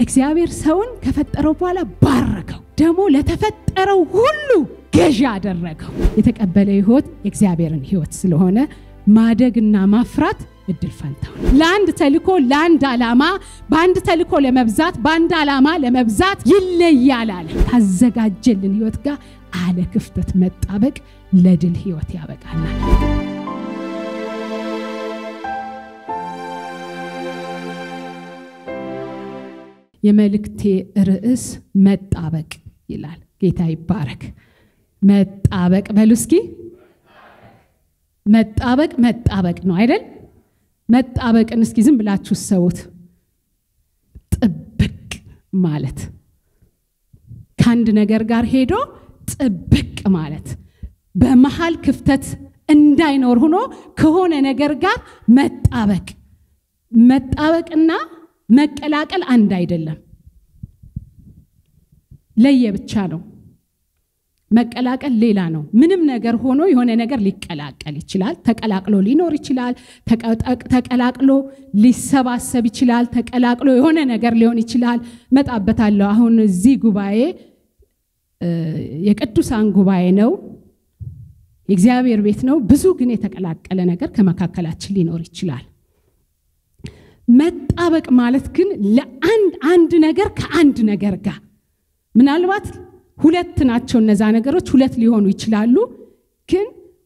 እግዚአብሔር ሰውን ከፈጠረው በኋላ ባረከው፣ ደግሞ ለተፈጠረው ሁሉ ገዢ አደረገው። የተቀበለ ሕይወት የእግዚአብሔርን ሕይወት ስለሆነ ማደግና ማፍራት እድል ፈንታው ለአንድ ተልኮ ለአንድ ዓላማ በአንድ ተልኮ ለመብዛት በአንድ ዓላማ ለመብዛት ይለያል አለ። ካዘጋጀልን ሕይወት ጋር አለ ክፍተት መጣበቅ ለድል ሕይወት ያበቃናል። የመልእክቴ ርዕስ መጣበቅ ይላል። ጌታ ይባረክ። መጣበቅ በሉ እስኪ። መጣበቅ መጣበቅ ነው አይደል? መጣበቅን እስኪ ዝም ብላችሁ ሰውት። ጥብቅ ማለት ከአንድ ነገር ጋር ሄዶ ጥብቅ ማለት በመሃል ክፍተት እንዳይኖር ሆኖ ከሆነ ነገር ጋር መጣበቅ መጣበቅና መቀላቀል አንድ አይደለም። ለየ ብቻ ነው። መቀላቀል ሌላ ነው። ምንም ነገር ሆኖ የሆነ ነገር ሊቀላቀል ይችላል። ተቀላቅሎ ሊኖር ይችላል። ተቀላቅሎ ሊሰባሰብ ይችላል። ተቀላቅሎ የሆነ ነገር ሊሆን ይችላል። መጣበታለሁ። አሁን እዚህ ጉባኤ የቅዱሳን ጉባኤ ነው፣ የእግዚአብሔር ቤት ነው። ብዙ ግን የተቀላቀለ ነገር ከመካከላችን ሊኖር ይችላል። መጣበቅ ማለት ግን ለአንድ አንድ ነገር ከአንድ ነገር ጋር ምናልባት ሁለት ናቸው እነዛ ነገሮች ሁለት ሊሆኑ ይችላሉ። ግን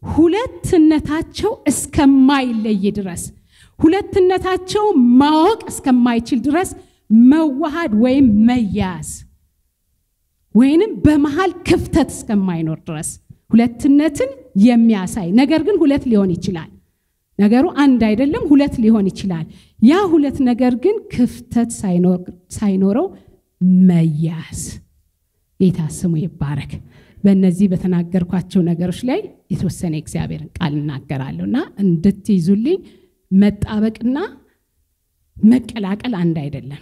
ሁለትነታቸው እስከማይለይ ድረስ ሁለትነታቸው ማወቅ እስከማይችል ድረስ መዋሃድ ወይም መያያዝ ወይንም በመሃል ክፍተት እስከማይኖር ድረስ ሁለትነትን የሚያሳይ ነገር ግን ሁለት ሊሆን ይችላል። ነገሩ አንድ አይደለም፣ ሁለት ሊሆን ይችላል። ያ ሁለት ነገር ግን ክፍተት ሳይኖረው መያዝ ጌታ ስሙ ይባረክ። በእነዚህ በተናገርኳቸው ነገሮች ላይ የተወሰነ እግዚአብሔርን ቃል እናገራለሁ እና እንድትይዙልኝ መጣበቅና መቀላቀል አንድ አይደለም።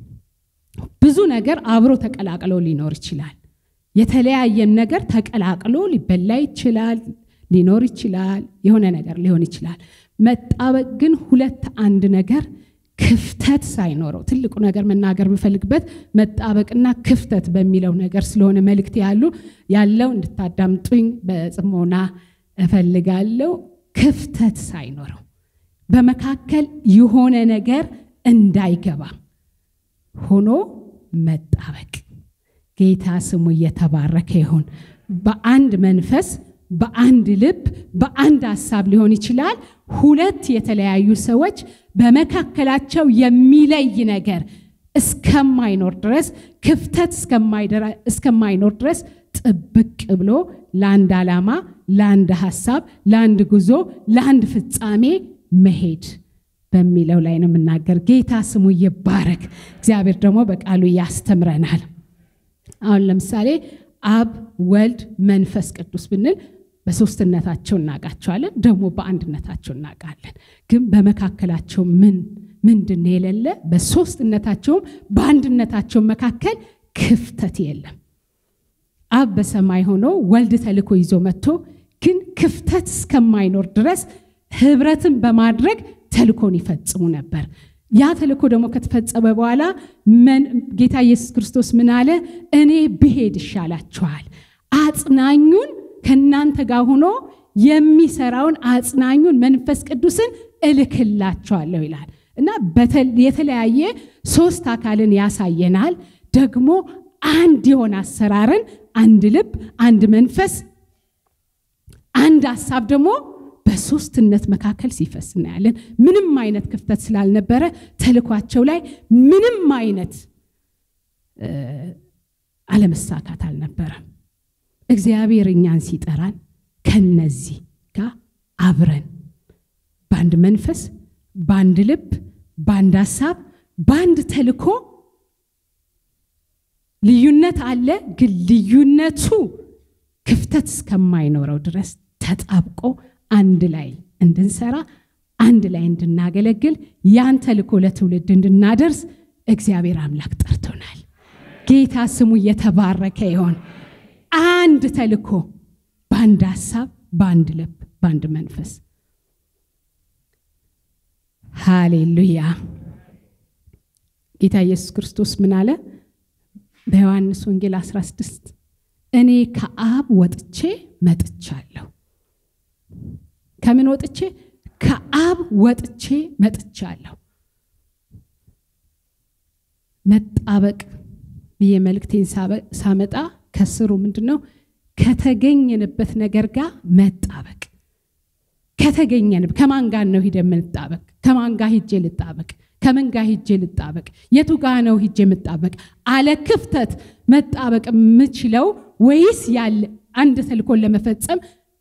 ብዙ ነገር አብሮ ተቀላቅሎ ሊኖር ይችላል። የተለያየን ነገር ተቀላቅሎ ሊበላ ይችላል፣ ሊኖር ይችላል፣ የሆነ ነገር ሊሆን ይችላል። መጣበቅ ግን ሁለት አንድ ነገር ክፍተት ሳይኖረው ትልቁ ነገር መናገር የምፈልግበት መጣበቅና ክፍተት በሚለው ነገር ስለሆነ መልእክት ያሉ ያለው እንድታዳምጡኝ በጽሞና እፈልጋለሁ። ክፍተት ሳይኖረው በመካከል የሆነ ነገር እንዳይገባ ሆኖ መጣበቅ። ጌታ ስሙ እየተባረከ ይሁን። በአንድ መንፈስ በአንድ ልብ በአንድ ሀሳብ ሊሆን ይችላል። ሁለት የተለያዩ ሰዎች በመካከላቸው የሚለይ ነገር እስከማይኖር ድረስ ክፍተት እስከማይኖር ድረስ ጥብቅ ብሎ ለአንድ ዓላማ፣ ለአንድ ሀሳብ፣ ለአንድ ጉዞ፣ ለአንድ ፍጻሜ መሄድ በሚለው ላይ ነው የምናገር። ጌታ ስሙ ይባረክ። እግዚአብሔር ደግሞ በቃሉ ያስተምረናል። አሁን ለምሳሌ አብ፣ ወልድ፣ መንፈስ ቅዱስ ብንል በሶስትነታቸው እናውቃቸዋለን፣ ደግሞ በአንድነታቸው እናውቃለን። ግን በመካከላቸው ምን ምንድን የሌለ? በሶስትነታቸውም በአንድነታቸው መካከል ክፍተት የለም። አብ በሰማይ ሆኖ ወልድ ተልኮ ይዞ መጥቶ ግን ክፍተት እስከማይኖር ድረስ ህብረትን በማድረግ ተልኮን ይፈጽሙ ነበር። ያ ተልኮ ደግሞ ከተፈጸመ በኋላ ጌታ ኢየሱስ ክርስቶስ ምን አለ? እኔ ብሄድ ይሻላችኋል አጽናኙን ከእናንተ ጋር ሆኖ የሚሰራውን አጽናኙን መንፈስ ቅዱስን እልክላቸዋለሁ ይላል እና የተለያየ ሶስት አካልን ያሳየናል። ደግሞ አንድ የሆነ አሰራርን፣ አንድ ልብ፣ አንድ መንፈስ፣ አንድ ሀሳብ ደግሞ በሶስትነት መካከል ሲፈስ እናያለን። ምንም አይነት ክፍተት ስላልነበረ ተልኳቸው ላይ ምንም አይነት አለመሳካት አልነበረም። እግዚአብሔር እኛን ሲጠራን ከነዚህ ጋር አብረን በአንድ መንፈስ፣ በአንድ ልብ፣ በአንድ ሀሳብ፣ በአንድ ተልኮ ልዩነት አለ። ግን ልዩነቱ ክፍተት እስከማይኖረው ድረስ ተጣብቆ አንድ ላይ እንድንሰራ አንድ ላይ እንድናገለግል ያን ተልኮ ለትውልድ እንድናደርስ እግዚአብሔር አምላክ ጠርቶናል። ጌታ ስሙ እየተባረከ ይሆን። አንድ ተልኮ በአንድ ሀሳብ፣ በአንድ ልብ፣ በአንድ መንፈስ። ሃሌሉያ ጌታ ኢየሱስ ክርስቶስ ምን አለ? በዮሐንስ ወንጌል 16 እኔ ከአብ ወጥቼ መጥቻለሁ። ከምን ወጥቼ? ከአብ ወጥቼ መጥቻለሁ። መጣበቅ ብዬ መልእክቴን ሳመጣ ከስሩ ምንድን ነው? ከተገኘንበት ነገር ጋር መጣበቅ ከተገኘን ከማን ጋር ነው ሂደ የምንጣበቅ? ከማን ጋር ሂጄ ልጣበቅ? ከምን ጋር ሂጄ ልጣበቅ? የቱ ጋ ነው ሂጄ የምጣበቅ? አለ ክፍተት መጣበቅ የምችለው ወይስ ያለ አንድ ተልኮን ለመፈጸም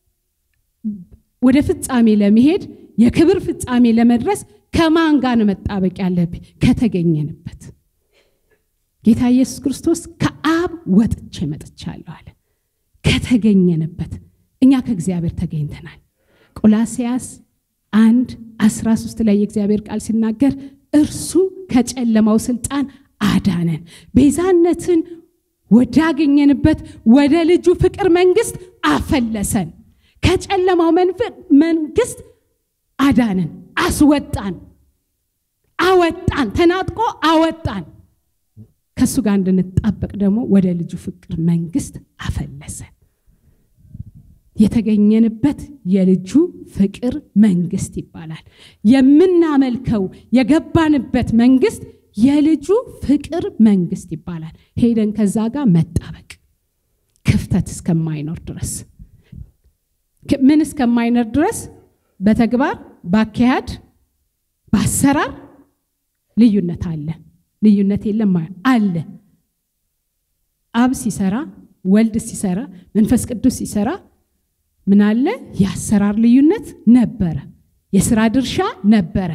ወደ ፍጻሜ ለመሄድ የክብር ፍጻሜ ለመድረስ ከማን ጋር ነው መጣበቅ ያለብኝ? ከተገኘንበት። ጌታ ኢየሱስ ክርስቶስ ከአብ ወጥቼ መጥቻለሁ አለ። ከተገኘንበት እኛ ከእግዚአብሔር ተገኝተናል። ቆላሲያስ አንድ 13 ላይ የእግዚአብሔር ቃል ሲናገር እርሱ ከጨለማው ስልጣን አዳነን፣ ቤዛነትን ወዳገኘንበት ወደ ልጁ ፍቅር መንግስት አፈለሰን። ከጨለማው መንግስት አዳነን፣ አስወጣን፣ አወጣን፣ ተናጥቆ አወጣን። ከእሱ ጋር እንድንጣበቅ ደግሞ ወደ ልጁ ፍቅር መንግስት አፈለሰን። የተገኘንበት የልጁ ፍቅር መንግስት ይባላል። የምናመልከው የገባንበት መንግስት የልጁ ፍቅር መንግስት ይባላል። ሄደን ከዛ ጋር መጣበቅ ክፍተት እስከማይኖር ድረስ ምን እስከማይኖር ድረስ በተግባር በአካሄድ በአሰራር ልዩነት አለ። ልዩነት የለም አለ። አብ ሲሰራ፣ ወልድ ሲሰራ፣ መንፈስ ቅዱስ ሲሰራ ምን አለ? የአሰራር ልዩነት ነበረ። የስራ ድርሻ ነበረ።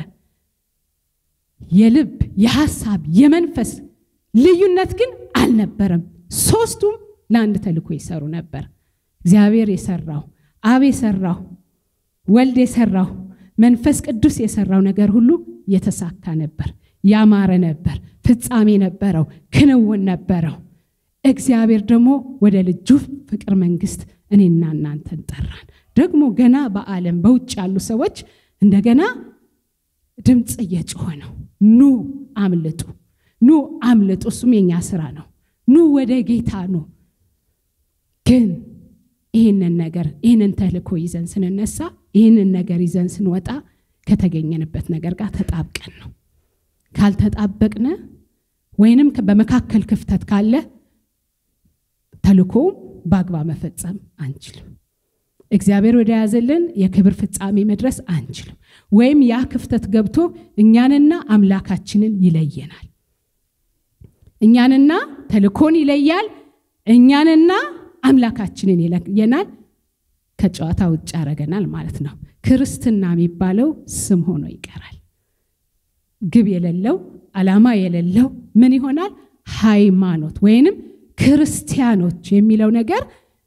የልብ የሐሳብ የመንፈስ ልዩነት ግን አልነበረም። ሶስቱም ለአንድ ተልእኮ ይሰሩ ነበር። እግዚአብሔር የሰራው አብ የሰራው ወልድ የሰራው መንፈስ ቅዱስ የሰራው ነገር ሁሉ የተሳካ ነበር፣ ያማረ ነበር፣ ፍጻሜ ነበረው፣ ክንውን ነበረው። እግዚአብሔር ደግሞ ወደ ልጁ ፍቅር መንግስት እኔና እናንተን ጠራን። ደግሞ ገና በዓለም በውጭ ያሉ ሰዎች እንደገና ድምፅ እየጮኸ ነው። ኑ አምልጡ፣ ኑ አምልጡ። እሱም የኛ ስራ ነው። ኑ ወደ ጌታ ኑ። ግን ይህንን ነገር ይህንን ተልእኮ ይዘን ስንነሳ ይህንን ነገር ይዘን ስንወጣ ከተገኘንበት ነገር ጋር ተጣብቀን ነው። ካልተጣበቅነ ወይንም በመካከል ክፍተት ካለ ተልእኮውም በአግባብ መፈጸም አንችልም። እግዚአብሔር ወደ ያዘልን የክብር ፍጻሜ መድረስ አንችልም። ወይም ያ ክፍተት ገብቶ እኛንና አምላካችንን ይለየናል። እኛንና ተልእኮን ይለያል። እኛንና አምላካችንን ይለየናል። ከጨዋታ ውጭ ያደረገናል ማለት ነው። ክርስትና የሚባለው ስም ሆኖ ይቀራል። ግብ የሌለው ዓላማ የሌለው ምን ይሆናል? ሃይማኖት ወይንም ክርስቲያኖች የሚለው ነገር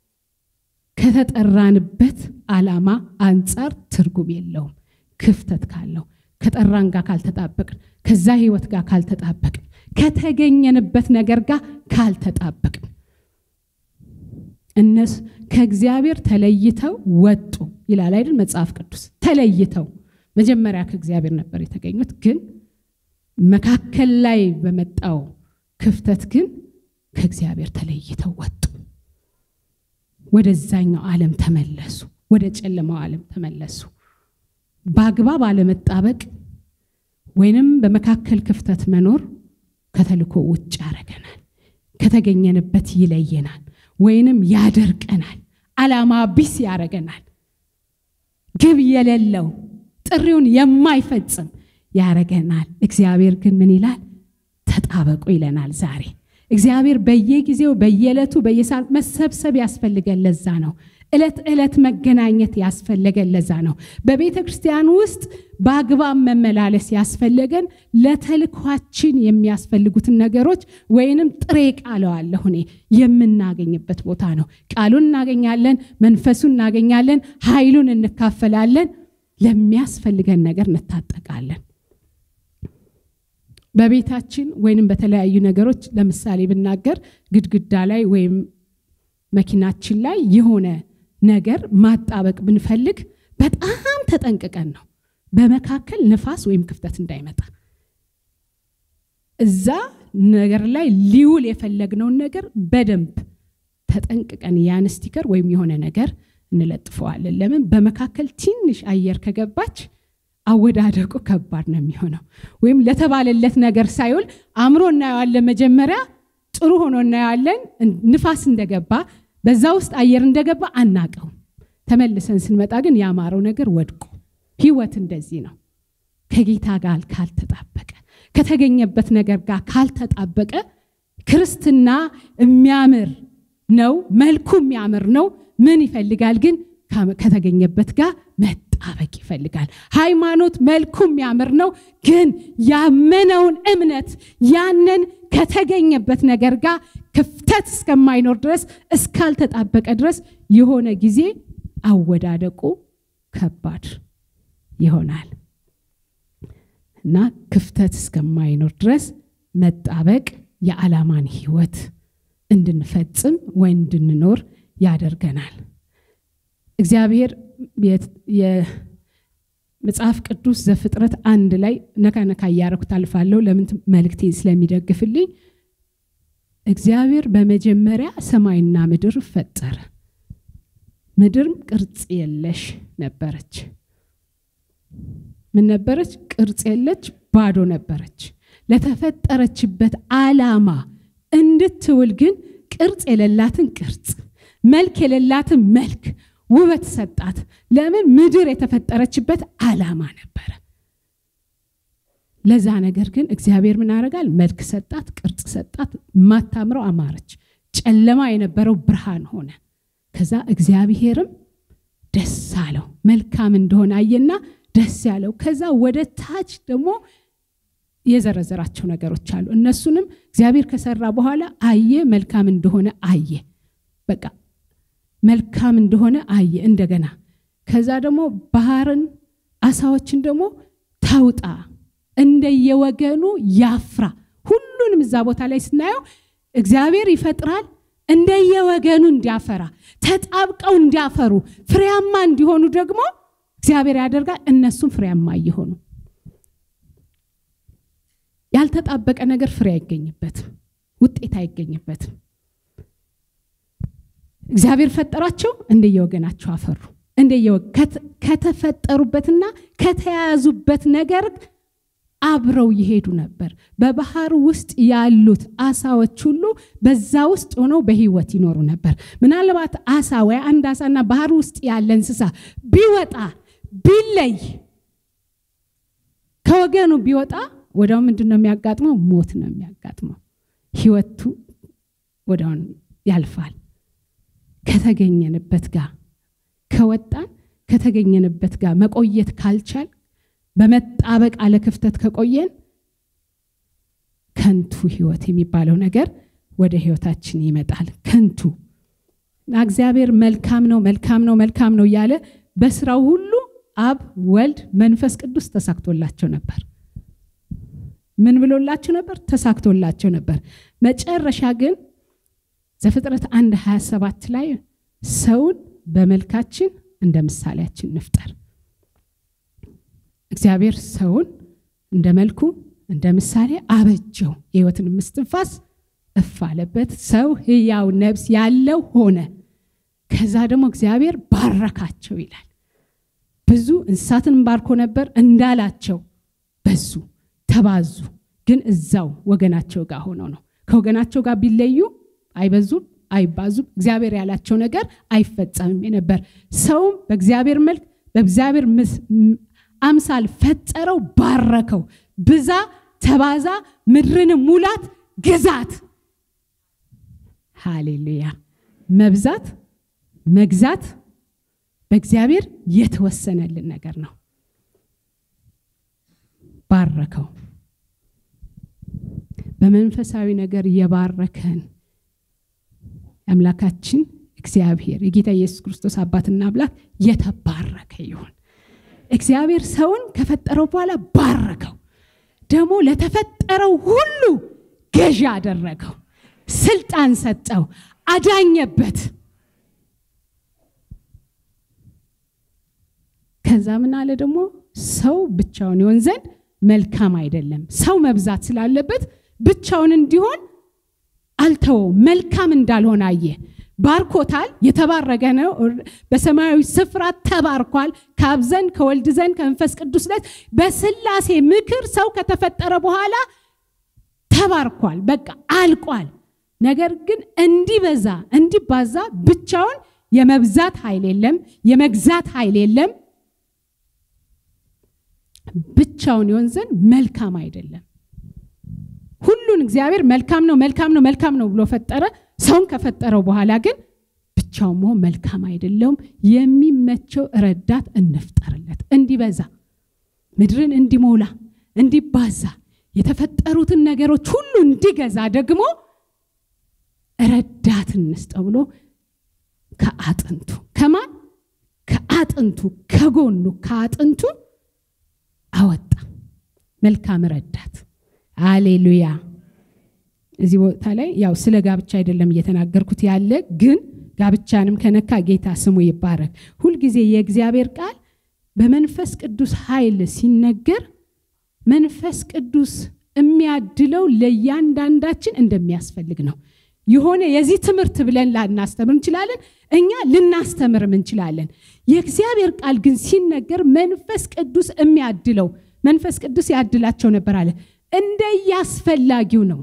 ከተጠራንበት ዓላማ አንጻር ትርጉም የለውም። ክፍተት ካለው ከጠራን ጋር ካልተጣበቅን፣ ከዛ ህይወት ጋር ካልተጣበቅን፣ ከተገኘንበት ነገር ጋር ካልተጣበቅን እነሱ ከእግዚአብሔር ተለይተው ወጡ ይላል አይደል መጽሐፍ ቅዱስ። ተለይተው መጀመሪያ ከእግዚአብሔር ነበር የተገኙት፣ ግን መካከል ላይ በመጣው ክፍተት ግን ከእግዚአብሔር ተለይተው ወጡ። ወደዛኛው ዓለም ተመለሱ። ወደ ጨለማው ዓለም ተመለሱ። በአግባብ አለመጣበቅ ወይንም በመካከል ክፍተት መኖር ከተልእኮ ውጭ ያደርገናል። ከተገኘንበት ይለየናል፣ ወይንም ያደርቀናል። ዓላማ ቢስ ያደርገናል። ግብ የሌለው ጥሪውን የማይፈጽም ያደርገናል። እግዚአብሔር ግን ምን ይላል? ተጣበቁ ይለናል ዛሬ እግዚአብሔር በየጊዜው በየዕለቱ በየሰዓት መሰብሰብ ያስፈልገን ለዛ ነው። ዕለት ዕለት መገናኘት ያስፈለገን ለዛ ነው። በቤተ ክርስቲያን ውስጥ በአግባብ መመላለስ ያስፈለገን ለተልኳችን የሚያስፈልጉትን ነገሮች ወይንም ጥሬ ቃለዋለሁ እኔ የምናገኝበት ቦታ ነው። ቃሉን እናገኛለን፣ መንፈሱን እናገኛለን፣ ኃይሉን እንካፈላለን፣ ለሚያስፈልገን ነገር እንታጠቃለን። በቤታችን ወይንም በተለያዩ ነገሮች ለምሳሌ ብናገር ግድግዳ ላይ ወይም መኪናችን ላይ የሆነ ነገር ማጣበቅ ብንፈልግ በጣም ተጠንቅቀን ነው፣ በመካከል ንፋስ ወይም ክፍተት እንዳይመጣ። እዛ ነገር ላይ ሊውል የፈለግነውን ነገር በደንብ ተጠንቅቀን ያን ስቲከር ወይም የሆነ ነገር እንለጥፈዋለን። ለምን በመካከል ትንሽ አየር ከገባች አወዳደቁ ከባድ ነው የሚሆነው። ወይም ለተባለለት ነገር ሳይውል አእምሮ እናየዋለን። መጀመሪያ ጥሩ ሆኖ እናየዋለን። ንፋስ እንደገባ በዛ ውስጥ አየር እንደገባ አናቀውም። ተመልሰን ስንመጣ ግን ያማረው ነገር ወድቆ ህይወት እንደዚህ ነው። ከጌታ ጋር ካልተጣበቀ ከተገኘበት ነገር ጋር ካልተጣበቀ ክርስትና የሚያምር ነው፣ መልኩ የሚያምር ነው። ምን ይፈልጋል ግን ከተገኘበት ጋር መጣበቅ ይፈልጋል። ሃይማኖት መልኩ የሚያምር ነው፣ ግን ያመነውን እምነት ያንን ከተገኘበት ነገር ጋር ክፍተት እስከማይኖር ድረስ እስካልተጣበቀ ድረስ የሆነ ጊዜ አወዳደቁ ከባድ ይሆናል እና ክፍተት እስከማይኖር ድረስ መጣበቅ የዓላማን ህይወት እንድንፈጽም ወይ እንድንኖር ያደርገናል። እግዚአብሔር የመጽሐፍ ቅዱስ ዘፍጥረት አንድ ላይ ነካ ነካ እያረኩት አልፋለሁ። ለምን መልእክቴ ስለሚደግፍልኝ። እግዚአብሔር በመጀመሪያ ሰማይና ምድር ፈጠረ። ምድርም ቅርጽ የለሽ ነበረች። ምን ነበረች? ቅርጽ የለች፣ ባዶ ነበረች። ለተፈጠረችበት ዓላማ እንድትውል ግን ቅርጽ የሌላትን ቅርጽ፣ መልክ የሌላትን መልክ፣ ውበት ሰጣት። ለምን? ምድር የተፈጠረችበት ዓላማ ነበረ። ለዛ ነገር ግን እግዚአብሔር ምን ያደርጋል? መልክ ሰጣት፣ ቅርጽ ሰጣት። ማታምረው አማረች። ጨለማ የነበረው ብርሃን ሆነ። ከዛ እግዚአብሔርም ደስ አለው፣ መልካም እንደሆነ አየና ደስ ያለው። ከዛ ወደ ታች ደግሞ የዘረዘራቸው ነገሮች አሉ። እነሱንም እግዚአብሔር ከሰራ በኋላ አየ፣ መልካም እንደሆነ አየ። በቃ መልካም እንደሆነ አየ እንደገና። ከዛ ደግሞ ባህርን፣ አሳዎችን ደግሞ ታውጣ፣ እንደየወገኑ ያፍራ። ሁሉንም እዛ ቦታ ላይ ስናየው እግዚአብሔር ይፈጥራል እንደየወገኑ እንዲያፈራ፣ ተጣብቀው እንዲያፈሩ፣ ፍሬያማ እንዲሆኑ ደግሞ እግዚአብሔር ያደርጋል። እነሱም ፍሬያማ እየሆኑ ያልተጣበቀ ነገር ፍሬ አይገኝበትም፣ ውጤት አይገኝበትም። እግዚአብሔር ፈጠራቸው፣ እንደየወገናቸው አፈሩ። ከተፈጠሩበትና ከተያያዙበት ነገር አብረው ይሄዱ ነበር። በባህር ውስጥ ያሉት አሳዎች ሁሉ በዛ ውስጥ ሆነው በህይወት ይኖሩ ነበር። ምናልባት አሳ ወይ አንድ አሳና ባህር ውስጥ ያለ እንስሳ ቢወጣ ቢለይ ከወገኑ ቢወጣ ወዲያው ምንድን ነው የሚያጋጥመው? ሞት ነው የሚያጋጥመው። ህይወቱ ወዲያውን ያልፋል። ከተገኘንበት ጋር ከወጣን ከተገኘንበት ጋር መቆየት ካልቻል በመጣበቅ አለ ክፍተት ከቆየን ከንቱ ህይወት የሚባለው ነገር ወደ ህይወታችን ይመጣል። ከንቱ እግዚአብሔር መልካም ነው መልካም ነው መልካም ነው እያለ በስራው ሁሉ አብ ወልድ መንፈስ ቅዱስ ተሳክቶላቸው ነበር። ምን ብሎላቸው ነበር? ተሳክቶላቸው ነበር። መጨረሻ ግን ዘፍጥረት አንድ 27 ላይ ሰውን በመልካችን እንደ ምሳሌያችን ንፍጠር። እግዚአብሔር ሰውን እንደ መልኩ እንደ ምሳሌ አበጀው፣ የህይወትን ምስትንፋስ እፍ አለበት። ሰው ህያው ነብስ ያለው ሆነ። ከዛ ደግሞ እግዚአብሔር ባረካቸው ይላል። ብዙ እንስሳትን ባርኮ ነበር እንዳላቸው በዙ፣ ተባዙ። ግን እዛው ወገናቸው ጋር ሆነው ነው። ከወገናቸው ጋር ቢለዩ አይበዙም፣ አይባዙም። እግዚአብሔር ያላቸው ነገር አይፈጸምም የነበር ሰውም በእግዚአብሔር መልክ በእግዚአብሔር አምሳል ፈጠረው፣ ባረከው። ብዛ፣ ተባዛ፣ ምድርን ሙላት፣ ግዛት። ሃሌሉያ! መብዛት መግዛት በእግዚአብሔር የተወሰነልን ነገር ነው። ባረከው። በመንፈሳዊ ነገር የባረከን አምላካችን እግዚአብሔር የጌታ ኢየሱስ ክርስቶስ አባትና አምላክ የተባረከ ይሁን። እግዚአብሔር ሰውን ከፈጠረው በኋላ ባረከው። ደግሞ ለተፈጠረው ሁሉ ገዢ አደረገው፣ ስልጣን ሰጠው፣ አዳኘበት። ከዛ ምን አለ ደግሞ ሰው ብቻውን ይሆን ዘንድ መልካም አይደለም። ሰው መብዛት ስላለበት ብቻውን እንዲሆን አልተወውም። መልካም እንዳልሆነ አየ። ባርኮታል። የተባረከ ነው። በሰማያዊ ስፍራ ተባርኳል። ከአብ ዘንድ ከወልድ ዘንድ ከመንፈስ ቅዱስ ዘንድ በስላሴ ምክር ሰው ከተፈጠረ በኋላ ተባርኳል። በቃ አልቋል። ነገር ግን እንዲበዛ እንዲባዛ ብቻውን የመብዛት ኃይል የለም፣ የመግዛት ኃይል የለም። ብቻውን ይሆን ዘንድ መልካም አይደለም። ሁሉን እግዚአብሔር መልካም ነው መልካም ነው መልካም ነው ብሎ ፈጠረ። ሰውን ከፈጠረው በኋላ ግን ብቻውን መሆን መልካም አይደለውም። የሚመቸው ረዳት እንፍጠርለት፣ እንዲበዛ ምድርን እንዲሞላ እንዲባዛ የተፈጠሩትን ነገሮች ሁሉ እንዲገዛ ደግሞ ረዳት እንስጠው ብሎ ከአጥንቱ ከማን ከአጥንቱ ከጎኑ ከአጥንቱ አወጣ መልካም ረዳት። አሌሉያ። እዚህ ቦታ ላይ ያው ስለ ጋብቻ አይደለም እየተናገርኩት ያለ ግን ጋብቻንም ከነካ ጌታ ስሙ ይባረክ። ሁልጊዜ የእግዚአብሔር ቃል በመንፈስ ቅዱስ ኃይል ሲነገር መንፈስ ቅዱስ የሚያድለው ለእያንዳንዳችን እንደሚያስፈልግ ነው። የሆነ የዚህ ትምህርት ብለን ላናስተምር እንችላለን፣ እኛ ልናስተምርም እንችላለን። የእግዚአብሔር ቃል ግን ሲነገር መንፈስ ቅዱስ የሚያድለው መንፈስ ቅዱስ ያድላቸው ነበር አለ። እንደየአስፈላጊው ነው።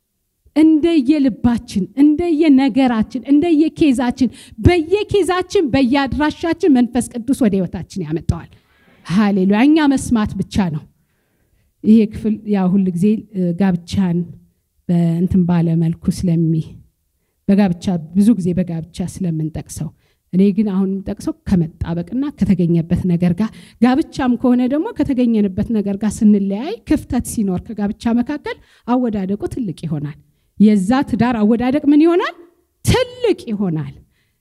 እንደየልባችን፣ እንደየነገራችን፣ እንደየኬዛችን፣ በየኬዛችን በየአድራሻችን መንፈስ ቅዱስ ወደ ህይወታችን ያመጣዋል። ሃሌሉያ። እኛ መስማት ብቻ ነው። ይሄ ክፍል ያው ሁል ጊዜ ጋብቻን በእንትን ባለ መልኩ ስለሚ በጋብቻ ብዙ ጊዜ በጋብቻ ስለምንጠቅሰው እኔ ግን አሁን የምጠቅሰው ከመጣበቅና ከተገኘበት ነገር ጋር ጋብቻም ከሆነ ደግሞ ከተገኘንበት ነገር ጋር ስንለያይ ክፍተት ሲኖር ከጋብቻ መካከል አወዳደቁ ትልቅ ይሆናል። የዛ ትዳር አወዳደቅ ምን ይሆናል? ትልቅ ይሆናል።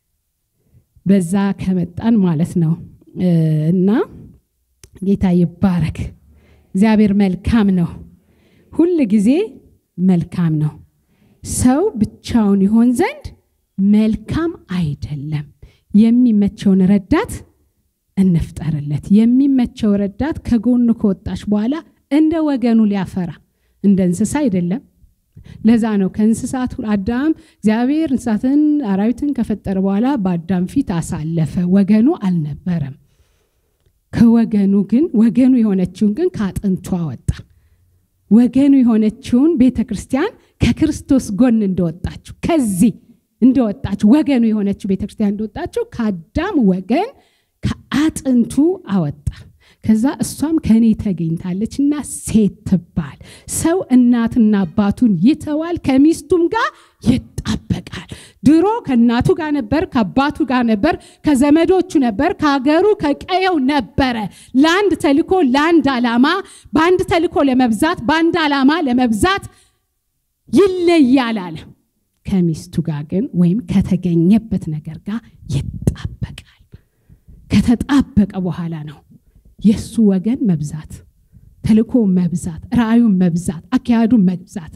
በዛ ከመጣን ማለት ነው እና ጌታ ይባረክ። እግዚአብሔር መልካም ነው፣ ሁል ጊዜ መልካም ነው። ሰው ብቻውን ይሆን ዘንድ መልካም አይደለም። የሚመቸውን ረዳት እንፍጠርለት። የሚመቸው ረዳት ከጎኑ ከወጣች በኋላ እንደ ወገኑ ሊያፈራ እንደ እንስሳ አይደለም። ለዛ ነው ከእንስሳቱ አዳም እግዚአብሔር እንስሳትን አራዊትን ከፈጠረ በኋላ በአዳም ፊት አሳለፈ። ወገኑ አልነበረም። ከወገኑ ግን ወገኑ የሆነችውን ግን ከአጥንቱ አወጣ። ወገኑ የሆነችውን ቤተ ክርስቲያን ከክርስቶስ ጎን እንደወጣችሁ ከዚህ እንደወጣችሁ ወገኑ የሆነችው ቤተ ክርስቲያን እንደወጣችሁ ከአዳም ወገን ከአጥንቱ አወጣ። ከዛ እሷም ከእኔ ተገኝታለች እና ሴት ትባል። ሰው እናትና አባቱን ይተዋል፣ ከሚስቱም ጋር ይጣበቃል። ድሮ ከእናቱ ጋር ነበር፣ ከአባቱ ጋር ነበር፣ ከዘመዶቹ ነበር፣ ከሀገሩ ከቀየው ነበረ። ለአንድ ተልኮ ለአንድ ዓላማ፣ በአንድ ተልኮ ለመብዛት በአንድ ዓላማ ለመብዛት ይለያል አለ። ከሚስቱ ጋር ግን ወይም ከተገኘበት ነገር ጋር ይጣበቃል። ከተጣበቀ በኋላ ነው የእሱ ወገን መብዛት፣ ተልኮ መብዛት፣ ራእዩን መብዛት፣ አካሄዱን መብዛት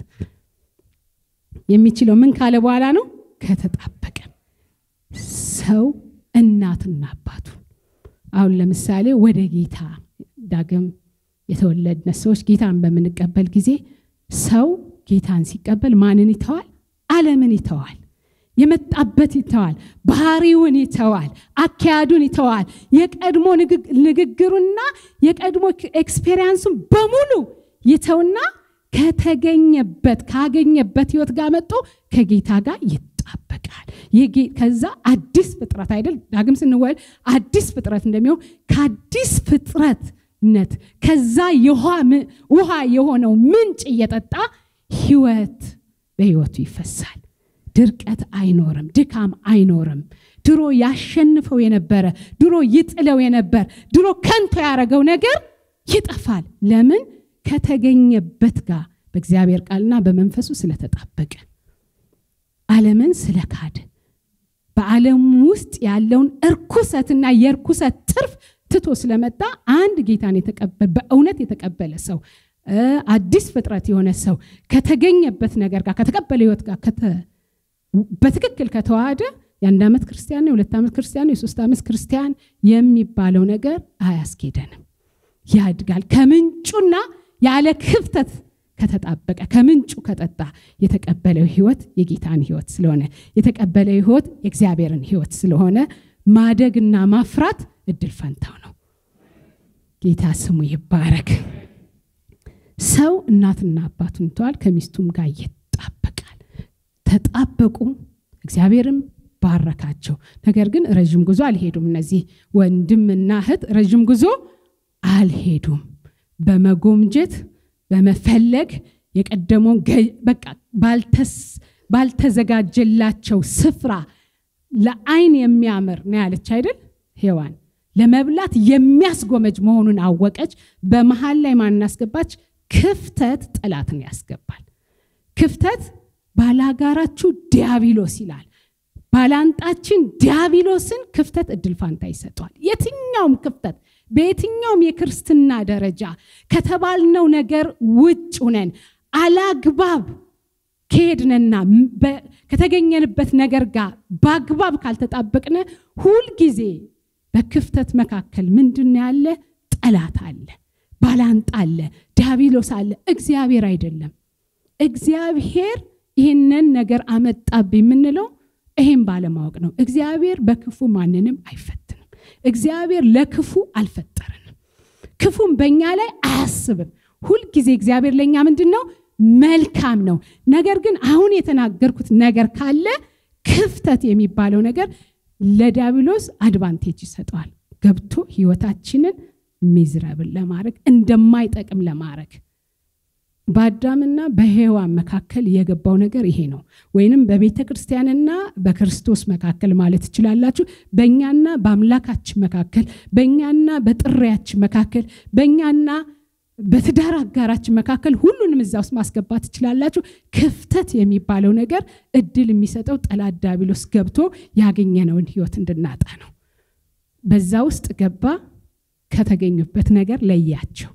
የሚችለው ምን ካለ በኋላ ነው? ከተጣበቀ። ሰው እናትና አባቱን አሁን ለምሳሌ ወደ ጌታ ዳግም የተወለድነ ሰዎች ጌታን በምንቀበል ጊዜ ሰው ጌታን ሲቀበል ማንን ይተዋል? ዓለምን ይተዋል። የመጣበት ይተዋል። ባህሪውን ይተዋል። አካያዱን ይተዋል። የቀድሞ ንግግሩና የቀድሞ ኤክስፔሪንሱን በሙሉ ይተውና ከተገኘበት ካገኘበት ህይወት ጋር መጥቶ ከጌታ ጋር ይጣበቃል። ከዛ አዲስ ፍጥረት አይደል? ዳግም ስንወለድ አዲስ ፍጥረት እንደሚሆን ከአዲስ ፍጥረትነት ከዛ ውሃ የሆነው ምንጭ እየጠጣ ህይወት በህይወቱ ይፈሳል። ድርቀት አይኖርም፣ ድካም አይኖርም። ድሮ ያሸንፈው የነበረ ድሮ ይጥለው የነበር ድሮ ከንቶ ያደረገው ነገር ይጠፋል። ለምን? ከተገኘበት ጋር በእግዚአብሔር ቃልና በመንፈሱ ስለተጣበቀ ዓለምን ስለካደ በዓለም ውስጥ ያለውን እርኩሰትና የእርኩሰት ትርፍ ትቶ ስለመጣ አንድ ጌታን የተቀበለ በእውነት የተቀበለ ሰው አዲስ ፍጥረት የሆነ ሰው ከተገኘበት ነገር ጋር ከተቀበለ ህይወት ጋር በትክክል ከተዋሃደ የአንድ ዓመት ክርስቲያን የሁለት ዓመት ክርስቲያን የሶስት ዓመት ክርስቲያን የሚባለው ነገር አያስኬደንም። ያድጋል ከምንጩና ያለ ክፍተት ከተጣበቀ ከምንጩ ከጠጣ የተቀበለው ህይወት የጌታን ህይወት ስለሆነ የተቀበለው ህይወት የእግዚአብሔርን ህይወት ስለሆነ ማደግና ማፍራት እድል ፈንታው ነው። ጌታ ስሙ ይባረክ። ሰው እናትና አባቱን ይተዋል፣ ከሚስቱም ጋር ይጣበቃል። ተጣበቁ፣ እግዚአብሔርም ባረካቸው። ነገር ግን ረዥም ጉዞ አልሄዱም። እነዚህ ወንድምና እህት ረዥም ጉዞ አልሄዱም። በመጎምጀት በመፈለግ የቀደመውን በቃ ባልተዘጋጀላቸው ስፍራ ለአይን የሚያምር ነው ያለች አይደል ሔዋን ለመብላት የሚያስጎመጅ መሆኑን አወቀች። በመሃል ላይ ማን አስገባች? ክፍተት ጠላትን ያስገባል። ክፍተት ባላጋራችሁ ዲያብሎስ ይላል። ባላንጣችን ዲያብሎስን ክፍተት እድል ፋንታ ይሰጠዋል። የትኛውም ክፍተት በየትኛውም የክርስትና ደረጃ ከተባልነው ነገር ውጭ ሁነን አላግባብ ከሄድንና ከተገኘንበት ነገር ጋር በአግባብ ካልተጣበቅነ ሁልጊዜ በክፍተት መካከል ምንድን ያለ ጠላት አለ፣ ባላንጣ አለ፣ ዲያብሎስ አለ። እግዚአብሔር አይደለም። እግዚአብሔር ይህንን ነገር አመጣብ የምንለው ይሄን ባለማወቅ ነው። እግዚአብሔር በክፉ ማንንም አይፈትንም። እግዚአብሔር ለክፉ አልፈጠረንም። ክፉም በእኛ ላይ አያስብም። ሁልጊዜ እግዚአብሔር ለእኛ ምንድን ነው? መልካም ነው። ነገር ግን አሁን የተናገርኩት ነገር ካለ ክፍተት የሚባለው ነገር ለዲያብሎስ አድቫንቴጅ ይሰጠዋል። ገብቶ ህይወታችንን ሚዝረብል ለማድረግ እንደማይጠቅም ለማድረግ በአዳምና በሔዋን መካከል የገባው ነገር ይሄ ነው። ወይንም በቤተ ክርስቲያንና በክርስቶስ መካከል ማለት ትችላላችሁ። በእኛና በአምላካችን መካከል፣ በእኛና በጥሪያችን መካከል፣ በእኛና በትዳር አጋራችን መካከል ሁሉንም እዛ ውስጥ ማስገባት ትችላላችሁ። ክፍተት የሚባለው ነገር እድል የሚሰጠው ጠላት ዲያብሎስ ገብቶ ያገኘነውን ህይወት እንድናጣ ነው። በዛ ውስጥ ገባ፣ ከተገኙበት ነገር ለያቸው፣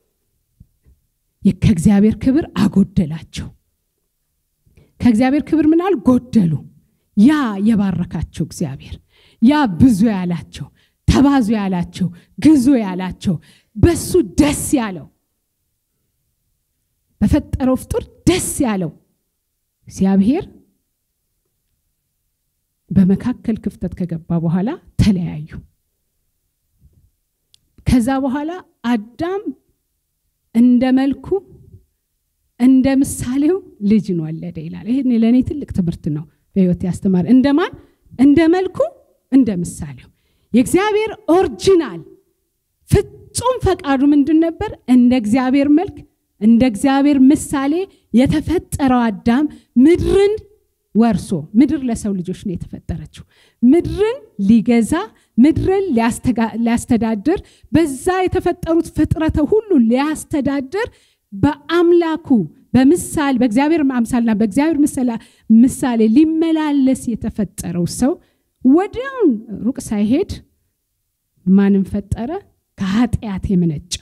ከእግዚአብሔር ክብር አጎደላቸው። ከእግዚአብሔር ክብር ምናል ጎደሉ። ያ የባረካቸው እግዚአብሔር ያ ብዙ ያላቸው ተባዙ ያላቸው ግዙ ያላቸው በሱ ደስ ያለው በፈጠረው ፍጡር ደስ ያለው እግዚአብሔር በመካከል ክፍተት ከገባ በኋላ ተለያዩ። ከዛ በኋላ አዳም እንደ መልኩ እንደ ምሳሌው ልጅን ወለደ ይላል። ይህ ለእኔ ትልቅ ትምህርት ነው በህይወት ያስተማር። እንደማን እንደ መልኩ እንደ ምሳሌው የእግዚአብሔር ኦሪጂናል ፍጹም ፈቃዱ ምንድን ነበር? እንደ እግዚአብሔር መልክ እንደ እግዚአብሔር ምሳሌ የተፈጠረው አዳም ምድርን ወርሶ ምድር ለሰው ልጆች ነው የተፈጠረችው። ምድርን ሊገዛ ምድርን ሊያስተዳድር በዛ የተፈጠሩት ፍጥረተ ሁሉ ሊያስተዳድር በአምላኩ በምሳሌ በእግዚአብሔር አምሳልና በእግዚአብሔር ምሳሌ ሊመላለስ የተፈጠረው ሰው ወዲያውን ሩቅ ሳይሄድ ማንም ፈጠረ? ከኃጢአት የመነጨው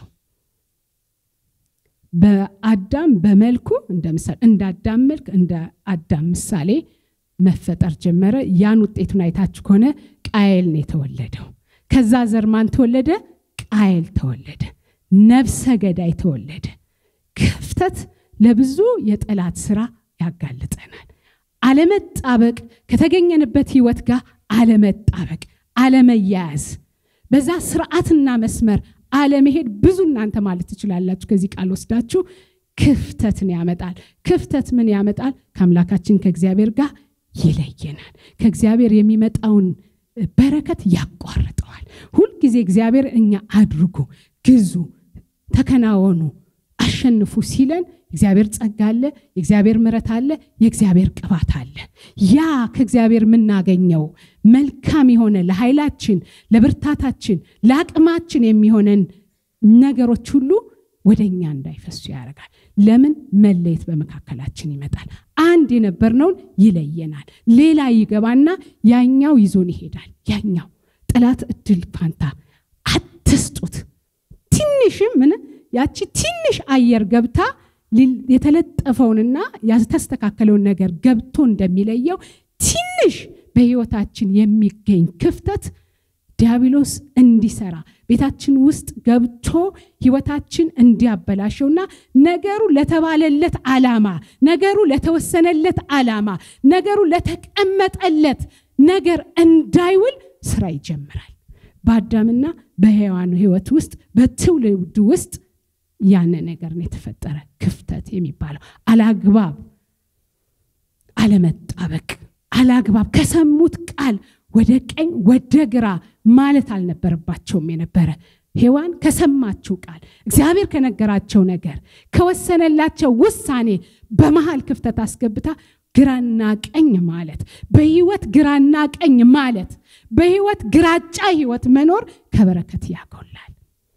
በአዳም በመልኩ እንደ ምሳሌ እንደ አዳም መልክ እንደ አዳም ምሳሌ መፈጠር ጀመረ። ያን ውጤቱን አይታችሁ ከሆነ ቃየል ነው የተወለደው። ከዛ ዘር ማን ተወለደ? ቃየል ተወለደ። ነፍሰ ገዳይ ተወለደ። ክፍተት ለብዙ የጠላት ስራ ያጋልጠናል። አለመጣበቅ፣ ከተገኘንበት ህይወት ጋር አለመጣበቅ፣ አለመያያዝ፣ በዛ ስርዓትና መስመር አለመሄድ ብዙ እናንተ ማለት ትችላላችሁ። ከዚህ ቃል ወስዳችሁ ክፍተትን ያመጣል። ክፍተት ምን ያመጣል? ከአምላካችን ከእግዚአብሔር ጋር ይለየናል። ከእግዚአብሔር የሚመጣውን በረከት ያቋርጠዋል። ሁልጊዜ እግዚአብሔር እኛ አድርጉ፣ ግዙ፣ ተከናወኑ፣ አሸንፉ ሲለን እግዚአብሔር ጸጋ አለ፣ የእግዚአብሔር ምረት አለ፣ የእግዚአብሔር ቅባት አለ። ያ ከእግዚአብሔር የምናገኘው መልካም የሆነ ለኃይላችን፣ ለብርታታችን፣ ለአቅማችን የሚሆነን ነገሮች ሁሉ ወደ እኛ እንዳይፈሱ ያደርጋል። ለምን? መለየት በመካከላችን ይመጣል። አንድ የነበርነውን ይለየናል። ሌላ ይገባና ያኛው ይዞን ይሄዳል። ያኛው ጠላት እድል ፋንታ አትስጡት። ትንሽም ምን ያቺ ትንሽ አየር ገብታ የተለጠፈውንና ያልተስተካከለውን ነገር ገብቶ እንደሚለየው ትንሽ በህይወታችን የሚገኝ ክፍተት ዲያብሎስ እንዲሰራ ቤታችን ውስጥ ገብቶ ህይወታችን እንዲያበላሸውና ነገሩ ለተባለለት ዓላማ ነገሩ ለተወሰነለት ዓላማ ነገሩ ለተቀመጠለት ነገር እንዳይውል ስራ ይጀምራል። በአዳምና በሔዋን ህይወት ውስጥ በትውልድ ውስጥ ያነ ነገር ነው የተፈጠረ ክፍተት የሚባለው አላግባብ አለመጣበቅ አላግባብ ከሰሙት ቃል ወደ ቀኝ ወደ ግራ ማለት አልነበረባቸውም የነበረ ሔዋን ከሰማችው ቃል እግዚአብሔር ከነገራቸው ነገር ከወሰነላቸው ውሳኔ በመሃል ክፍተት አስገብታ ግራና ቀኝ ማለት በህይወት ግራና ቀኝ ማለት በህይወት ግራጫ ህይወት መኖር ከበረከት ያጎላል።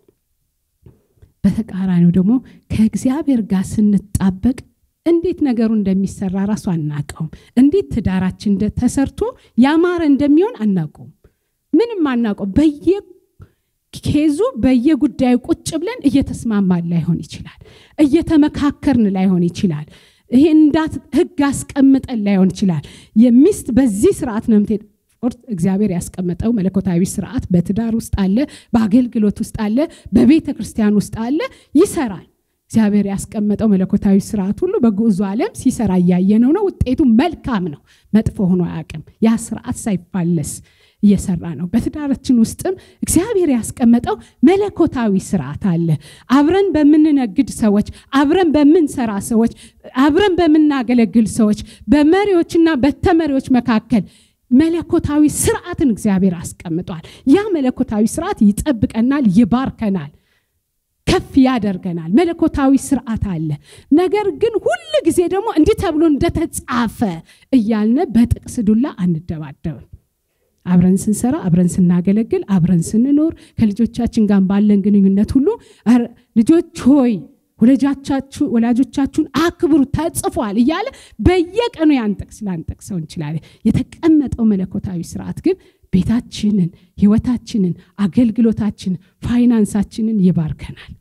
በተቃራኒው ደግሞ ከእግዚአብሔር ጋር ስንጣበቅ እንዴት ነገሩ እንደሚሰራ ራሱ አናቀውም። እንዴት ትዳራችን ተሰርቶ ያማረ እንደሚሆን አናውቀውም። ምንም አናውቀው። በየኬዙ በየጉዳዩ ቁጭ ብለን እየተስማማን ላይሆን ይችላል። እየተመካከርን ላይሆን ይችላል። ይሄ እንዳት ህግ አስቀምጠን ላይሆን ይችላል። የሚስት በዚህ ስርዓት ነው የምትሄድ እግዚአብሔር ያስቀመጠው መለኮታዊ ስርዓት በትዳር ውስጥ አለ፣ በአገልግሎት ውስጥ አለ፣ በቤተ ክርስቲያን ውስጥ አለ፣ ይሰራል። እግዚአብሔር ያስቀመጠው መለኮታዊ ስርዓት ሁሉ በጉዞ ዓለም ሲሰራ እያየነው ነው። ውጤቱ መልካም ነው፣ መጥፎ ሆኖ አያውቅም። ያ ስርዓት ሳይፋለስ እየሰራ ነው። በትዳራችን ውስጥም እግዚአብሔር ያስቀመጠው መለኮታዊ ስርዓት አለ። አብረን በምንነግድ ሰዎች፣ አብረን በምንሰራ ሰዎች፣ አብረን በምናገለግል ሰዎች፣ በመሪዎችና በተመሪዎች መካከል መለኮታዊ ስርዓትን እግዚአብሔር አስቀምጧል። ያ መለኮታዊ ስርዓት ይጠብቀናል፣ ይባርከናል፣ ከፍ ያደርገናል። መለኮታዊ ስርዓት አለ። ነገር ግን ሁል ጊዜ ደግሞ እንዲህ ተብሎ እንደተጻፈ እያልነ በጥቅስ ዱላ አንደባደብም። አብረን ስንሰራ፣ አብረን ስናገለግል፣ አብረን ስንኖር ከልጆቻችን ጋር ባለን ግንኙነት ሁሉ ልጆች ሆይ ወላጆቻችሁን አክብሩ ተጽፏል እያለ በየቀኑ ያን ጥቅስ ላንጠቅሰው እንችላለን። የተቀመጠው መለኮታዊ ስርዓት ግን ቤታችንን፣ ህይወታችንን፣ አገልግሎታችንን፣ ፋይናንሳችንን ይባርከናል።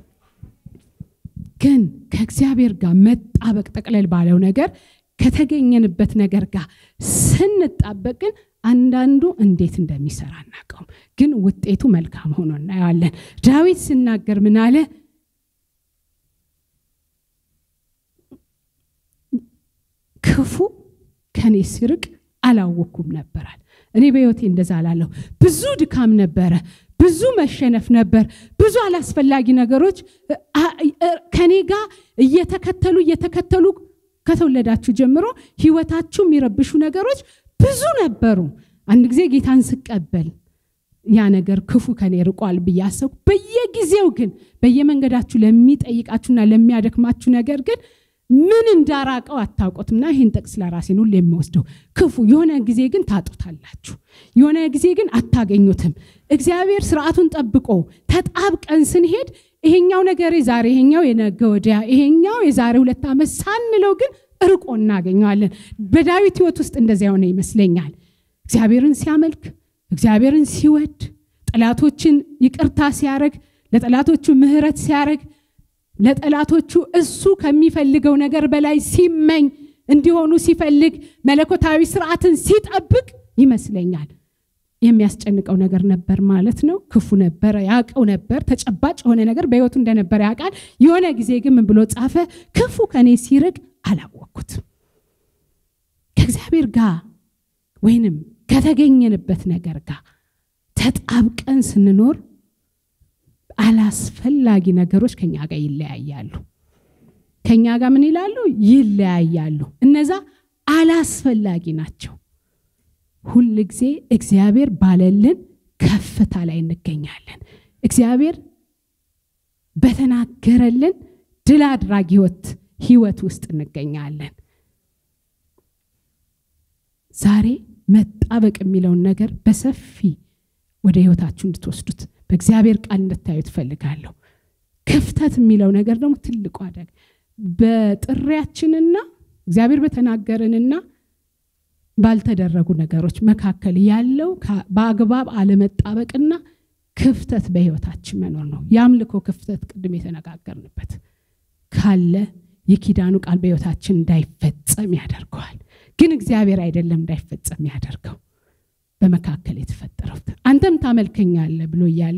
ግን ከእግዚአብሔር ጋር መጣበቅ ጠቅለል ባለው ነገር ከተገኘንበት ነገር ጋር ስንጣበቅ ግን አንዳንዱ እንዴት እንደሚሰራ አናውቀውም፣ ግን ውጤቱ መልካም ሆኖ እናየዋለን። ዳዊት ሲናገር ምን አለ? ክፉ ከኔ ሲርቅ አላወኩም ነበራል። እኔ በህይወቴ እንደዛ አላለሁ። ብዙ ድካም ነበረ፣ ብዙ መሸነፍ ነበር፣ ብዙ አላስፈላጊ ነገሮች ከኔ ጋር እየተከተሉ እየተከተሉ ከተወለዳችሁ ጀምሮ ህይወታችሁ የሚረብሹ ነገሮች ብዙ ነበሩ። አንድ ጊዜ ጌታን ስቀበል ያ ነገር ክፉ ከኔ ርቋል ብዬ አሰብኩ። በየጊዜው ግን በየመንገዳችሁ ለሚጠይቃችሁና ለሚያደክማችሁ ነገር ግን ምን እንዳራቀው አታውቁትምና ይህን ጥቅስ ለራሴን ሁሉ የሚወስደው ክፉ የሆነ ጊዜ ግን ታጡታላችሁ፣ የሆነ ጊዜ ግን አታገኙትም። እግዚአብሔር ስርዓቱን ጠብቆ ተጣብቀን ስንሄድ ይሄኛው ነገር ዛሬ ይሄኛው የነገ ወዲያ ይሄኛው የዛሬ ሁለት ዓመት ሳንለው ግን እርቆ እናገኘዋለን። በዳዊት ህይወት ውስጥ እንደዚያ የሆነ ይመስለኛል። እግዚአብሔርን ሲያመልክ፣ እግዚአብሔርን ሲወድ፣ ጠላቶችን ይቅርታ ሲያደርግ፣ ለጠላቶቹ ምህረት ሲያደርግ ለጠላቶቹ እሱ ከሚፈልገው ነገር በላይ ሲመኝ እንዲሆኑ ሲፈልግ መለኮታዊ ስርዓትን ሲጠብቅ ይመስለኛል። የሚያስጨንቀው ነገር ነበር ማለት ነው። ክፉ ነበረ፣ ያውቀው ነበር። ተጨባጭ የሆነ ነገር በህይወቱ እንደነበረ ያውቃል። የሆነ ጊዜ ግን ምን ብሎ ጻፈ? ክፉ ከኔ ሲርቅ አላወቅኩትም። ከእግዚአብሔር ጋር ወይንም ከተገኘንበት ነገር ጋር ተጣብቀን ስንኖር አላስፈላጊ ነገሮች ከኛ ጋር ይለያያሉ። ከኛ ጋር ምን ይላሉ? ይለያያሉ። እነዛ አላስፈላጊ ናቸው። ሁል ጊዜ እግዚአብሔር ባለልን ከፍታ ላይ እንገኛለን። እግዚአብሔር በተናገረልን ድል አድራጊ ህይወት ህይወት ውስጥ እንገኛለን። ዛሬ መጣበቅ የሚለውን ነገር በሰፊ ወደ ህይወታችሁ እንድትወስዱት በእግዚአብሔር ቃል እንድታዩ ትፈልጋለሁ። ክፍተት የሚለው ነገር ደግሞ ትልቁ አደጋ በጥሪያችንና እግዚአብሔር በተናገረንና ባልተደረጉ ነገሮች መካከል ያለው በአግባብ አለመጣበቅና ክፍተት በህይወታችን መኖር ነው። የአምልኮ ክፍተት ቅድም የተነጋገርንበት ካለ የኪዳኑ ቃል በህይወታችን እንዳይፈጸም ያደርገዋል። ግን እግዚአብሔር አይደለም እንዳይፈጸም ያደርገው። በመካከል የተፈጠረው አንተም ታመልከኛለህ ብሎ እያለ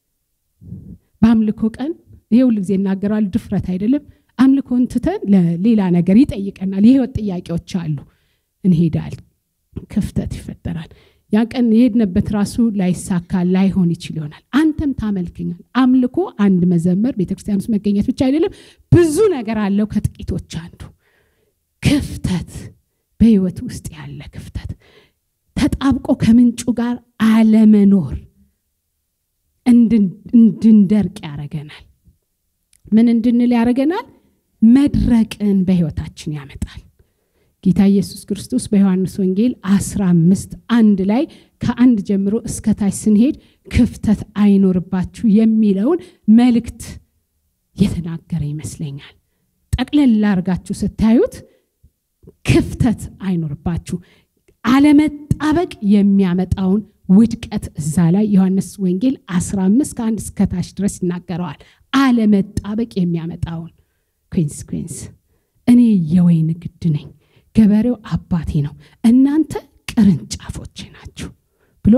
በአምልኮ ቀን ይሄ ሁል ጊዜ እናገራል ድፍረት አይደለም አምልኮን ትተን ለሌላ ነገር ይጠይቀናል የህይወት ጥያቄዎች አሉ እንሄዳል ክፍተት ይፈጠራል ያ ቀን የሄድንበት ራሱ ላይሳካ ላይሆን ይችል ይሆናል አንተም ታመልክኛል አምልኮ አንድ መዘመር ቤተክርስቲያን ውስጥ መገኘት ብቻ አይደለም ብዙ ነገር አለው ከጥቂቶች አንዱ ክፍተት በህይወት ውስጥ ያለ ክፍተት ተጣብቆ ከምንጩ ጋር አለመኖር እንድንደርቅ ያደረገናል ምን እንድንል ያደረገናል መድረቅን በህይወታችን ያመጣል ጌታ ኢየሱስ ክርስቶስ በዮሐንስ ወንጌል 15 አንድ ላይ ከአንድ ጀምሮ እስከ ታች ስንሄድ ክፍተት አይኖርባችሁ የሚለውን መልእክት የተናገረ ይመስለኛል ጠቅለል ላርጋችሁ ስታዩት ክፍተት አይኖርባችሁ አለመጣበቅ የሚያመጣውን ውድቀት እዛ ላይ ዮሐንስ ወንጌል 15 ከአንድ እስከ ታች ድረስ ይናገረዋል አለመጣበቅ የሚያመጣውን ኮንስኩንስ እኔ የወይን ግድ ነኝ ገበሬው አባቴ ነው እናንተ ቅርንጫፎች ናችሁ ብሎ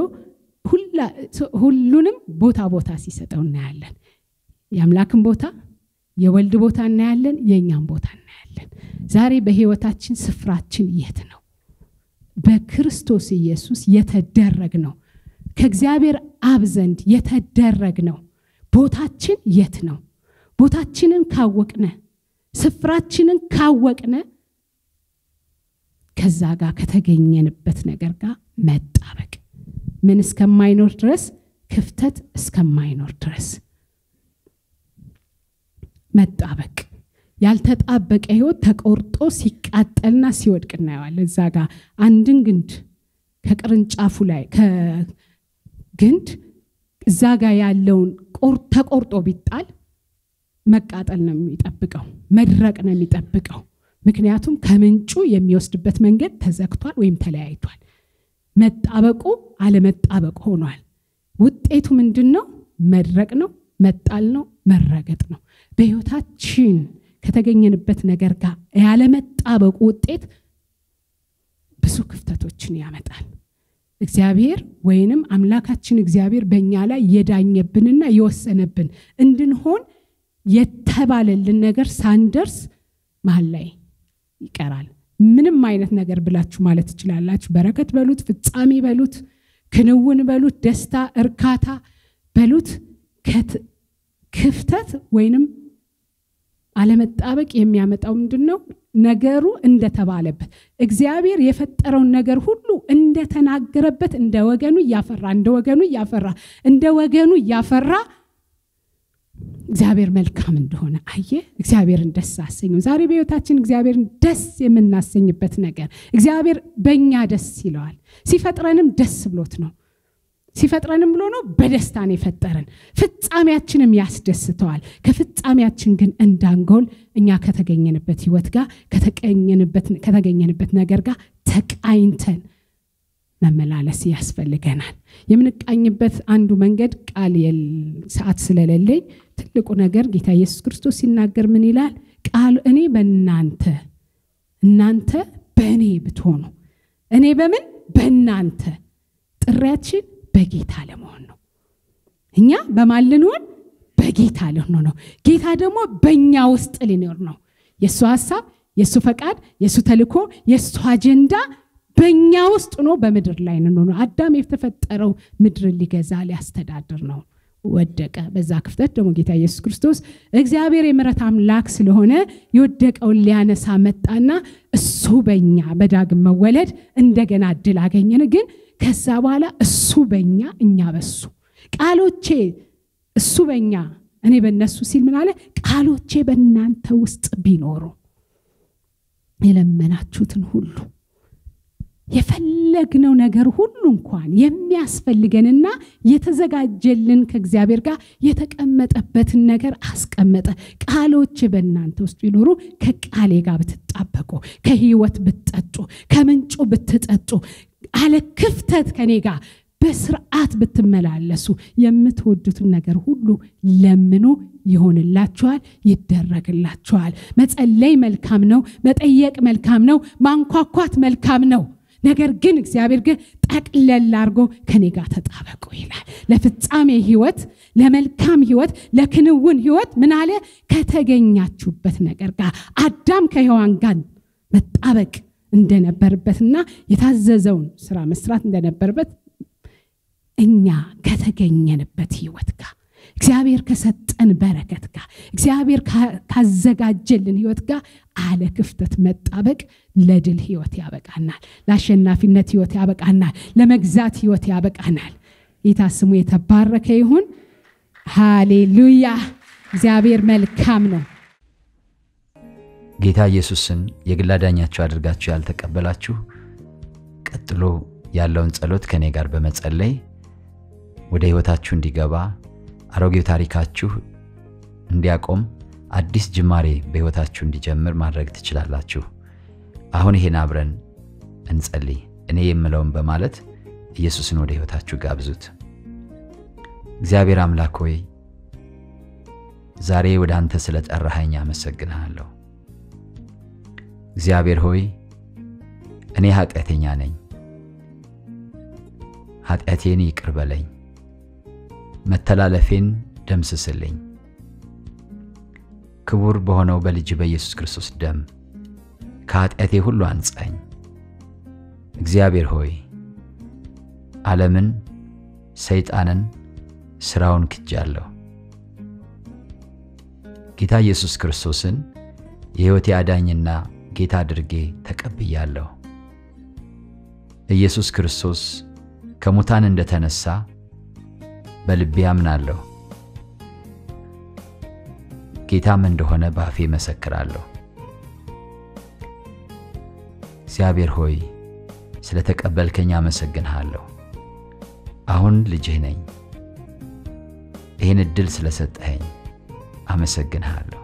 ሁሉንም ቦታ ቦታ ሲሰጠው እናያለን የአምላክን ቦታ የወልድ ቦታ እናያለን የእኛም ቦታ እናያለን ዛሬ በህይወታችን ስፍራችን የት ነው በክርስቶስ ኢየሱስ የተደረግ ነው ከእግዚአብሔር አብ ዘንድ የተደረግ ነው ቦታችን የት ነው ቦታችንን ካወቅነ ስፍራችንን ካወቅነ ከዛ ጋር ከተገኘንበት ነገር ጋር መጣበቅ ምን እስከማይኖር ድረስ ክፍተት እስከማይኖር ድረስ መጣበቅ ያልተጣበቀ ህይወት ተቆርጦ ሲቃጠልና ሲወድቅ እናየዋለን እዛ ጋር አንድን ግንድ ከቅርንጫፉ ላይ ከግንድ እዛ ጋር ያለውን ተቆርጦ ቢጣል መቃጠል ነው የሚጠብቀው መድረቅ ነው የሚጠብቀው ምክንያቱም ከምንጩ የሚወስድበት መንገድ ተዘግቷል ወይም ተለያይቷል መጣበቁ አለመጣበቅ ሆኗል ውጤቱ ምንድን ነው መድረቅ ነው መጣል ነው መረገጥ ነው በህይወታችን ከተገኘንበት ነገር ጋር ያለመጣበቁ ውጤት ብዙ ክፍተቶችን ያመጣል እግዚአብሔር ወይንም አምላካችን እግዚአብሔር በእኛ ላይ የዳኘብንና የወሰነብን እንድንሆን የተባለልን ነገር ሳንደርስ መሀል ላይ ይቀራል ምንም አይነት ነገር ብላችሁ ማለት ትችላላችሁ በረከት በሉት ፍጻሜ በሉት ክንውን በሉት ደስታ እርካታ በሉት ክፍተት ወይንም አለመጣበቅ የሚያመጣው ምንድን ነው ነገሩ እንደተባለበት እግዚአብሔር የፈጠረውን ነገር ሁሉ እንደተናገረበት እንደ ወገኑ እያፈራ እንደ ወገኑ እያፈራ እንደ ወገኑ እያፈራ እግዚአብሔር መልካም እንደሆነ አየ እግዚአብሔርን ደስ አሰኘው ዛሬ በህይወታችን እግዚአብሔርን ደስ የምናሰኝበት ነገር እግዚአብሔር በእኛ ደስ ይለዋል ሲፈጥረንም ደስ ብሎት ነው ሲፈጥረንም ብሎ ነው በደስታ ነው የፈጠረን ፍጻሜያችንም ያስደስተዋል ከፍጻሜያችን ግን እንዳንጎል እኛ ከተገኘንበት ህይወት ጋር ከተገኘንበት ነገር ጋር ተቃኝተን መመላለስ ያስፈልገናል የምንቃኝበት አንዱ መንገድ ቃል ሰዓት ስለሌለኝ ትልቁ ነገር ጌታ ኢየሱስ ክርስቶስ ሲናገር ምን ይላል ቃል እኔ በእናንተ እናንተ በእኔ ብትሆኑ እኔ በምን በእናንተ ጥሪያችን በጌታ ለመሆን ነው እኛ በማን ልንሆን በጌታ ልንሆን ነው ጌታ ደግሞ በእኛ ውስጥ ሊኖር ነው የእሱ ሀሳብ የእሱ ፈቃድ የእሱ ተልኮ የእሱ አጀንዳ በእኛ ውስጥ ሆኖ በምድር ላይ ነው አዳም የተፈጠረው ምድርን ሊገዛ ሊያስተዳድር ነው ወደቀ በዛ ክፍተት ደግሞ ጌታ ኢየሱስ ክርስቶስ እግዚአብሔር የምረት አምላክ ስለሆነ የወደቀውን ሊያነሳ መጣና እሱ በኛ በዳግም መወለድ እንደገና እድል አገኘን ግን ከዛ በኋላ እሱ በኛ እኛ በሱ ቃሎቼ እሱ በኛ እኔ በነሱ ሲል ምን አለ ቃሎቼ በእናንተ ውስጥ ቢኖሩ የለመናችሁትን ሁሉ የፈለግነው ነገር ሁሉ እንኳን የሚያስፈልገንና የተዘጋጀልን ከእግዚአብሔር ጋር የተቀመጠበትን ነገር አስቀመጠ ቃሎች በእናንተ ውስጥ ቢኖሩ ከቃሌ ጋር ብትጣበቁ ከህይወት ብትጠጡ ከምንጩ ብትጠጡ አለ ክፍተት ከኔ ጋር በስርዓት ብትመላለሱ የምትወዱትን ነገር ሁሉ ለምኑ ይሆንላችኋል ይደረግላችኋል መጸለይ መልካም ነው መጠየቅ መልካም ነው ማንኳኳት መልካም ነው ነገር ግን እግዚአብሔር ግን ጠቅለል አድርጎ ከኔ ጋር ተጣበቁ ይላል። ለፍጻሜ ህይወት፣ ለመልካም ህይወት፣ ለክንውን ህይወት ምን አለ? ከተገኛችሁበት ነገር ጋር አዳም ከሔዋን ጋር መጣበቅ እንደነበርበትና የታዘዘውን ስራ መስራት እንደነበርበት እኛ ከተገኘንበት ህይወት ጋር እግዚአብሔር ከሰጠን በረከት ጋር እግዚአብሔር ካዘጋጀልን ህይወት ጋር አለ ክፍተት መጣበቅ ለድል ህይወት ያበቃናል። ለአሸናፊነት ህይወት ያበቃናል። ለመግዛት ህይወት ያበቃናል። ጌታ ስሙ የተባረከ ይሁን። ሃሌሉያ! እግዚአብሔር መልካም ነው። ጌታ ኢየሱስን የግል አዳኛችሁ አድርጋችሁ ያልተቀበላችሁ ቀጥሎ ያለውን ጸሎት ከእኔ ጋር በመጸለይ ወደ ህይወታችሁ እንዲገባ አሮጌው ታሪካችሁ እንዲያቆም አዲስ ጅማሬ በህይወታችሁ እንዲጀምር ማድረግ ትችላላችሁ። አሁን ይሄን አብረን እንጸልይ። እኔ የምለውን በማለት ኢየሱስን ወደ ህይወታችሁ ጋብዙት። እግዚአብሔር አምላክ ሆይ ዛሬ ወደ አንተ ስለ ጠራኸኝ አመሰግንሃለሁ። እግዚአብሔር ሆይ እኔ ኃጢአተኛ ነኝ፣ ኃጢአቴን ይቅር በለኝ፣ መተላለፌን ደምስስልኝ። ክቡር በሆነው በልጅ በኢየሱስ ክርስቶስ ደም ከኃጢአቴ ሁሉ አንጻኝ። እግዚአብሔር ሆይ ዓለምን፣ ሰይጣንን፣ ሥራውን ክጃለሁ። ጌታ ኢየሱስ ክርስቶስን የሕይወቴ አዳኝና ጌታ አድርጌ ተቀብያለሁ። ኢየሱስ ክርስቶስ ከሙታን እንደተነሳ በልቤ አምናለሁ። ጌታም እንደሆነ በአፌ መሰክራለሁ። እግዚአብሔር ሆይ ስለ ተቀበልከኝ አመሰግንሃለሁ። አሁን ልጅህ ነኝ። ይህን ዕድል ስለሰጠኸኝ አመሰግንሃለሁ።